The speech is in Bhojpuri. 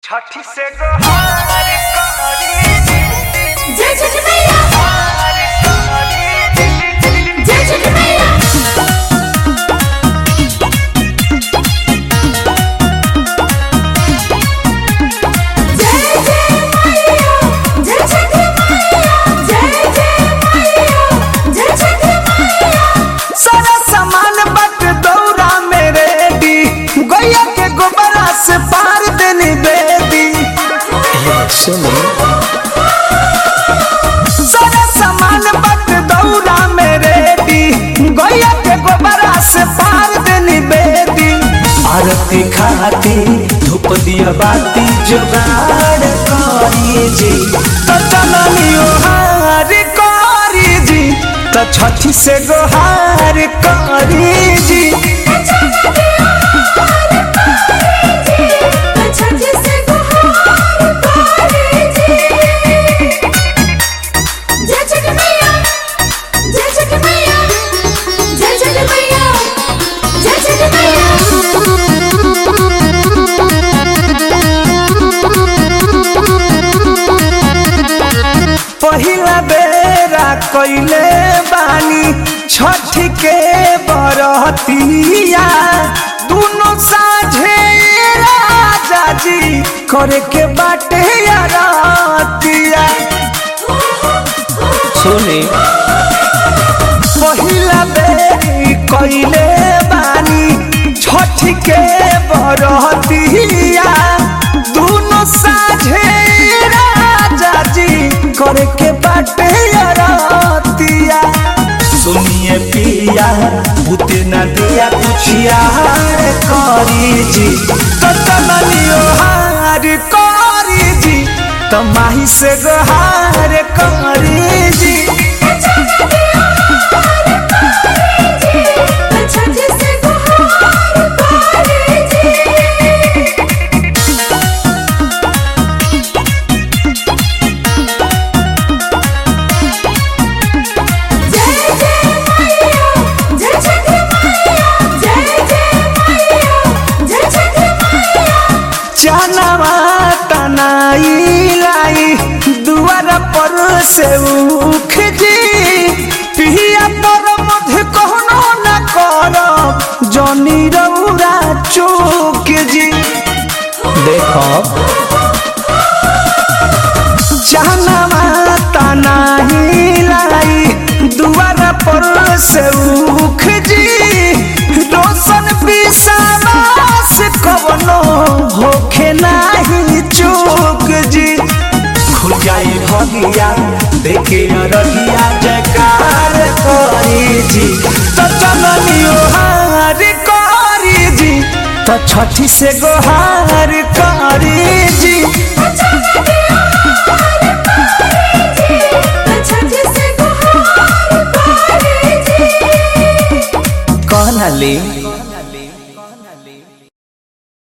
छठी से गोहार करी जय छठ मैया गोहार करी जय छठ मैया जय जय मैया जय छठ मैया जय जय मैया जय छठ मैया सारा सामान बट दौरा में रेडी गैया के गोबरा से पार देनी बेदी सारा सामान बट दौरा में रेडी गैया के गोबरा से पार देनी बेदी आरती खाती धूप दिया बाती जुगाड़ करी जी तो चलनियो हार करी जी तो छठी से गोहार करी जी छठ से गुहार करे जी जय छठ मैया जय छठ मैया जय छठ मैया जय छठ पहिला बेरा कैले बानी छठ के बरतिया दुनो साझे राजा जी करे के बाटे यारतिया सुनी पहिला बेरी कैले बानी छठ के बरतिया दुनो साझे राजा जी करे के बाटे अरतिया सुनिए पिया भूते न दिया कुछिया करी जी तो तमनियो हार करी जी तो माही से गोहार करी जी छठ से गुहार करे जी जय जय मैया जय छठ मैया जय जय मैया जय छठ मैया चनवा तनाई लाई दुआर पर से उख जी पिया पर मध्य कहनो न कर जनी रौरा चूक जी देखो चनवा तनाई लाई दुआर पर से उख जी रोशन विश्वास कवनो होखे नाही चूक जी खुल जाई भगिया देखे रहिया जयकार करी जी तो चलनियो हार करी जी तो छठी से गोहार करी जी छठ से गुहार करे जी कहना ले